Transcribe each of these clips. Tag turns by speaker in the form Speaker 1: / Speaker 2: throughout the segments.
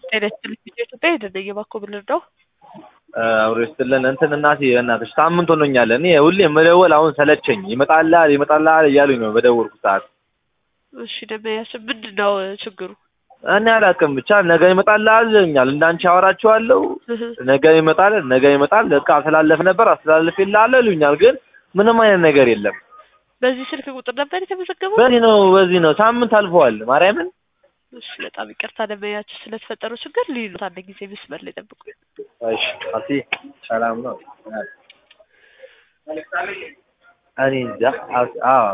Speaker 1: ጤና ይስጥልኝ ኢትዮጵያ ሄደን እባክዎ ብንረዳው
Speaker 2: አብሮ ይስጥልን እንትን እናቴ በእናትሽ ሳምንት ሆኖኛል። እኔ ሁሌ መደወል አሁን ሰለቸኝ። ይመጣልሃል ይመጣልሃል እያሉኝ ነው በደወልኩ ሰዓት።
Speaker 1: እሺ ደመያሽ ምንድን ነው ችግሩ?
Speaker 2: እኔ አላውቅም ብቻ ነገ ይመጣልሃል ይለኛል። እንዳንቺ አወራቸዋለሁ ነገ ይመጣል ነገ ይመጣል በቃ አስተላለፍ ነበር አስተላልፌልሃለሁ ይሉኛል። ግን ምንም አይነት ነገር የለም።
Speaker 1: በዚህ ስልክ ቁጥር ነበር የተመዘገበው?
Speaker 2: በዚህ ነው በዚህ ነው ሳምንት አልፈዋል። ማርያምን
Speaker 1: እሺ በጣም ይቅርታ ደመያችሁ ስለተፈጠረው ችግር ሊሉት አንድ ጊዜ መስመር ላይ ጠብቁ።
Speaker 2: እሺ አሲ ሰላም ነው። እኔ እንጃ አዎ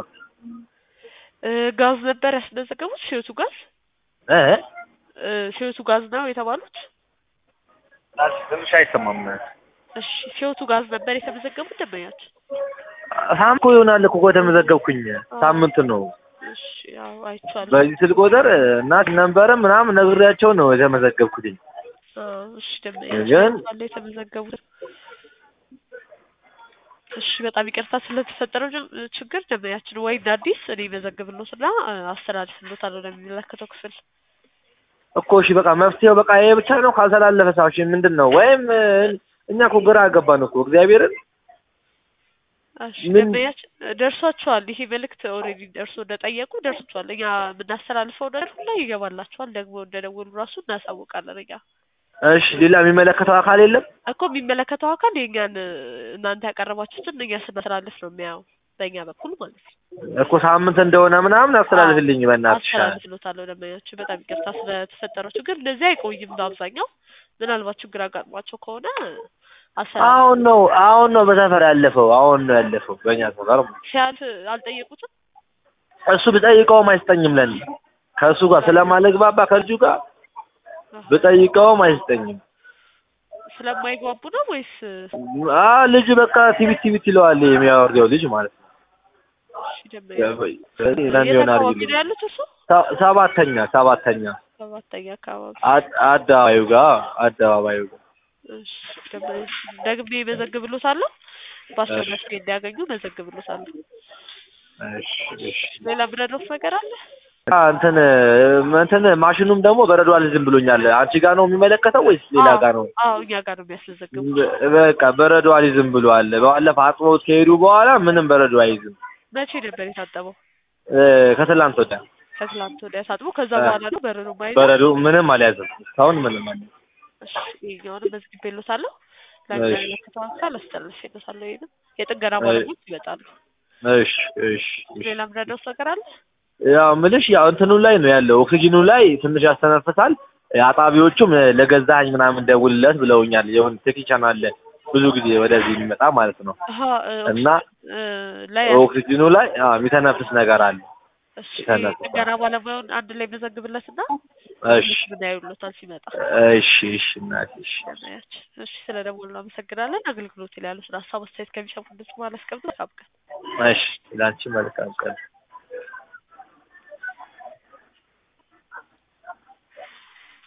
Speaker 1: ጋዝ ነበር ያስመዘገቡት ሲወቱ ጋዝ
Speaker 2: እ
Speaker 1: ሲወቱ ጋዝ ነው የተባሉት?
Speaker 2: ትንሽ አይሰማም።
Speaker 1: እሺ ሲወቱ ጋዝ ነበር የተመዘገቡት ደመያችሁ?
Speaker 2: ሳምንት እኮ ይሆናል እኮ ከተመዘገብኩኝ ሳምንት ነው።
Speaker 1: እሺ ያው አይቼዋለሁ።
Speaker 2: በዚህ ስልክ ቁጥር እናት ነበረ ምናምን ነግሬያቸው ነው የተመዘገብኩትኝ።
Speaker 1: እሺ ደመያችሁ
Speaker 2: ግን
Speaker 1: አለ የተመዘገቡት እሺ በጣም ይቅርታ ስለተፈጠረው ጀ- ችግር ደመያችን ወይ እንደ አዲስ እኔ መዘግብሎትና አስተላልፍሎታለሁ ለሚመለከተው ክፍል።
Speaker 2: እኮ እሺ በቃ መፍትሄው በቃ ይሄ ብቻ ነው። ካልተላለፈ ሳዎች ምንድን ነው? ወይም እኛ እኮ ግራ አገባን እኮ እግዚአብሔርን
Speaker 1: እሺ
Speaker 2: ምን-
Speaker 1: ደመያችን ደርሷቸዋል። ይሄ መልእክት ኦልሬዲ ደርሶ እንደጠየቁ ደርሷቸዋል። እኛ የምናስተላልፈው ነገር ሁላ ይገባላቸዋል። ደግሞ እንደደወሉ ራሱ እናሳውቃለን እኛ
Speaker 2: እሺ ሌላ የሚመለከተው አካል የለም?
Speaker 1: እኮ የሚመለከተው አካል የእኛን እናንተ ያቀረባችሁትን እኛ ስናስተላልፍ ነው የሚያየው በእኛ በኩል ማለት ነው።
Speaker 2: እኮ ሳምንት እንደሆነ ምናምን አስተላልፍልኝ በእናትሽ።
Speaker 1: አስተላልፍሎታለሁ ደንበኛችሁ በጣም ይቅርታ ስለተፈጠረው ችግር። እንደዚህ አይቆይም በአብዛኛው ምናልባት ችግር አጋጥሟቸው ከሆነ አስተላልፍ
Speaker 2: አሁን ነው አሁን ነው በሰፈር ያለፈው አሁን ነው ያለፈው በእኛ ሰፈር።
Speaker 1: ሲያልፍ አልጠየቁትም።
Speaker 2: እሱ ብጠይቀውም አይሰጠኝም ለኔ ከእሱ ጋር ስለማልግባባ ከልጁ ጋር ብጠይቀውም አይሰጠኝም።
Speaker 1: ስለማይግባቡ ነው ወይስ
Speaker 2: አ ልጁ በቃ ቲቪት ቲቪት ይለዋል የሚያወርደው ልጅ ማለት ነው።
Speaker 1: እሺ ደንበኛ
Speaker 2: ስለዚህ
Speaker 1: የት
Speaker 2: ለሚሆን
Speaker 1: አካባቢ
Speaker 2: አድርግልኝ።
Speaker 1: ነው ያሉት? እሱ
Speaker 2: ሰ- ሰባተኛ ሰባተኛ
Speaker 1: ሰባተኛ አካባቢ።
Speaker 2: አድ- አደባባዩ ጋር አደባባዩ ጋር
Speaker 1: እሺ ደንበኛ ደግሜ መዘግብሎታለሁ። በአስቸኳይ ጊዜ እንዲያገኙ መዘግብሎታለሁ።
Speaker 2: እሺ እሺ
Speaker 1: ሌላ ምረዶት ነገር አለ?
Speaker 2: አ እንትን እንትን ማሽኑም ደግሞ በረዶ አልይዝም ብሎኛል። አንቺ ጋር ነው የሚመለከተው ወይስ ሌላ
Speaker 1: አዎ፣
Speaker 2: ጋር ነው?
Speaker 1: አዎ እኛ ጋር ነው የሚያስመዘግቡ።
Speaker 2: በቃ በረዶ አልይዝም ብሏል። ባለፈው አጥቦት ከሄዱ በኋላ ምንም በረዶ አይይዝም።
Speaker 1: መቼ ነበር የታጠበው?
Speaker 2: እ ከትላንት ወዲያ
Speaker 1: ከትላንት ወዲያ ታጥቦ ከዛ በኋላ ነው በረዶ ማይዘ
Speaker 2: በረዶ ምንም አልያዘም። እስካሁን ምንም አልያዘም።
Speaker 1: እሺ ይኸኛውንም መዝግቤሎታለሁ። ለሚመለከተው አካል አስተላልፌሎታለሁ። ይሄንም የጥገና ባለሙያዎች ይመጣሉ።
Speaker 2: እሺ እሺ እሺ።
Speaker 1: ሌላ ምረዳውት ነገር አለ?
Speaker 2: ያው ምልሽ ያው እንትኑ ላይ ነው ያለው ኦክሲጅኑ ላይ ትንሽ ያስተነፍሳል። አጣቢዎቹም ለገዛኸኝ ምናምን ደውልለት ብለውኛል። የሆነ ቴክኒሻን አለ ብዙ ጊዜ ወደዚህ የሚመጣ ማለት ነው
Speaker 1: አሀ እ፣
Speaker 2: እና
Speaker 1: እ፣ ላይ
Speaker 2: ኦክሲጅኑ ላይ አዎ የሚተነፍስ ነገር አለ።
Speaker 1: እሺ
Speaker 2: የተነፈሰ።
Speaker 1: ጥገና ባለሙያውን አንድ ላይ መዘግብለትና
Speaker 2: እሺ
Speaker 1: ምን ያዩሎታል ሲመጣ
Speaker 2: እሺ እሺ እናቴ እሺ
Speaker 1: ያናያች እሺ ስለ ደወሉ አመሰግናለን። አገልግሎት ላይ ያሉትን ሀሳብ አስተያየት ከሚሰሙ ድምጽ ማለት አስቀምጡ።
Speaker 2: እሺ ላንቺ መልካም ቀን